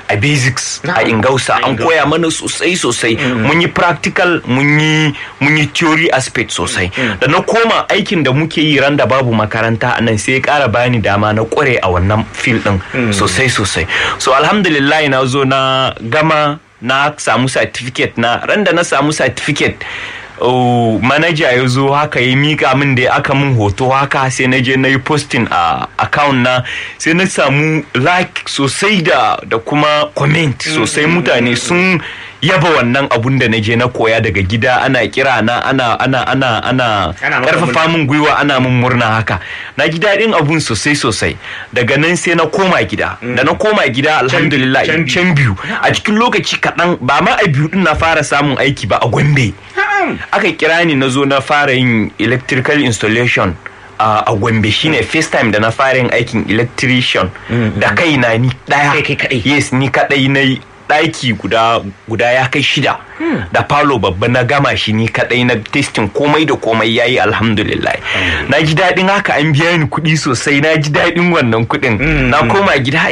a basics a ingausa an koya mana sosai sosai mun yi practical mun yi mun yi theory aspect sosai da na koma aikin da muke yi ran da babu makaranta a nan sai ya kara bani dama na kware a wannan field din sosai sosai so alhamdulillah na zo na gama na samu certificate na ran da na samu certificate oh, manaja ya zo haka ya mika min da aka min hoto haka sai na je na yi posting a account na sai na samu like sosai da da kuma comment sosai mutane sun yaba wannan abun da na je na koya daga gida ana kira na ana ana ana ana Ana maka karfafa min gwiwa ana min murna haka na ji daɗin abun sosai sosai daga nan sai na koma gida da na koma gida alhamdulillah can biyu. can biyu a cikin lokaci kaɗan ba ma a biyu din na fara samun aiki ba a gombe aka kira ni na zo na fara yin electrical installation a a gombe shine first time da na fara yin aikin electrician da kaina ni daya Kai kai kadai. yes ni kadai na yi ɗaki guda guda ya kai shida da falo babba na gama shi ni kadai na testing komai da komai yayi alhamdulillah na ji daɗin haka an biya ni kuɗi sosai na ji daɗin wannan kuɗin na koma gida